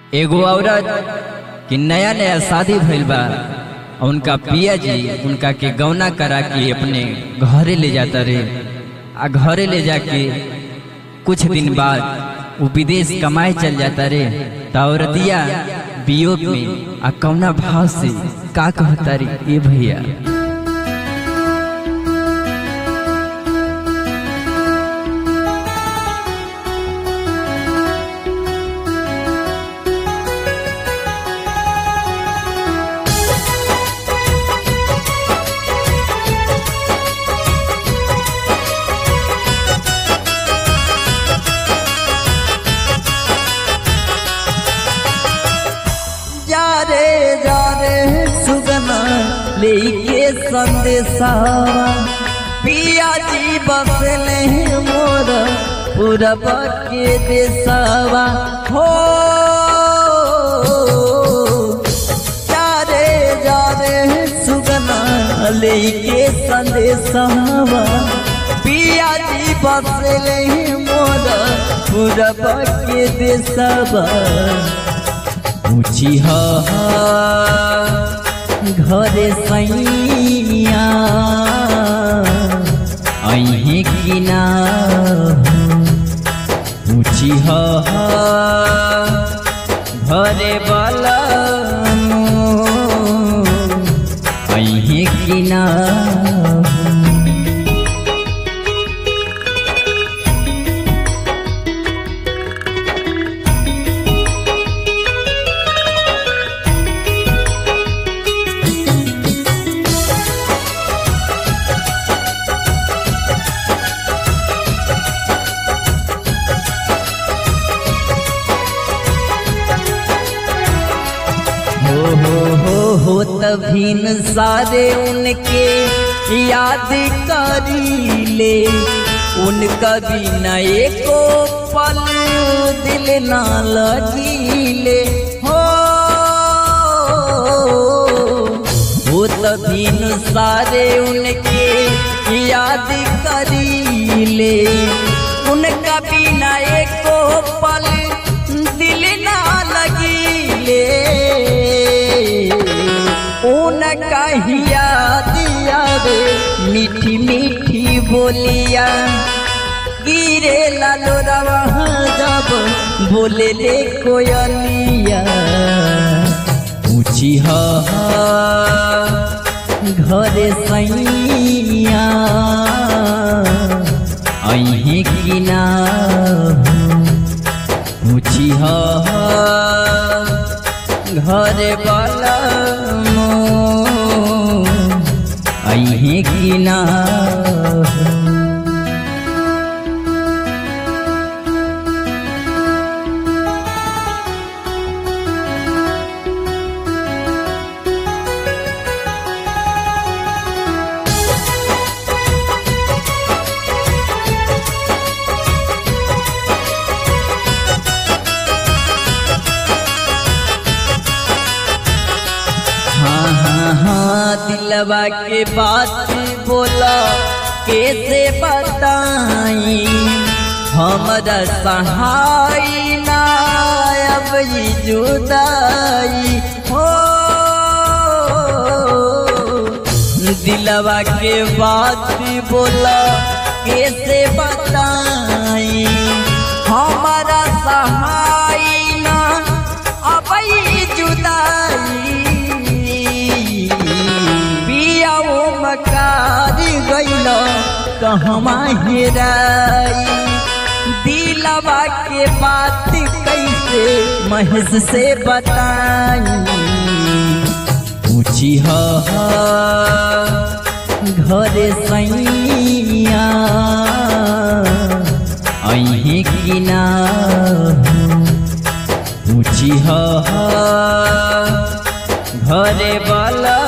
एगो औरत कि नया नया शादी भइल बा और उनका पिया जी उनका के गौना करा के अपने घरे ले जाता रे आ घरे ले जाके कुछ दिन बाद वो विदेश कमाए चल जाता रे तो औरतिया वियोग में आ कौना भाव से का कहता रे ए भैया जा रे जा रे सुगना लेके संदेशा पिया जी बसले मोर पूरब के देशवा हो जा रे जा रे सुगना लेके संदेशा पिया जी बसले मोर पूरब के देशवा ऊँची ह घरे सैया अहे किना ऊँची ह घरे बला अहे किना हो हो हो हो तभीन सारे उनके याद करी ले उनका बिना एको पल दिल ना लगीले हो हो तभीन सारे उनके याद करी ले उनका बिना एको पल दिल ना लगीले उनका हिया दिया रे मीठी मीठी बोलिया गिरे लालो रवा जब बोले ले कोयलिया ऊँची ह घरे सैया अहे किना ऊँची ह घरे वाला अहे किना हाँ हाँ हाँ दिलवा के बात बोला कैसे बताई हमरा सहाय ना अब ई जुदाई हो दिलवा के बात बोला कैसे बताई हमारा सहाय ना अब ई जुदाई पियाओ मकारी गइल कहवा हेराई दिलवा के बात कैसे महेश से बताई ऊँची ह घरे सैया अहे किना ऊँची ह घरे वाला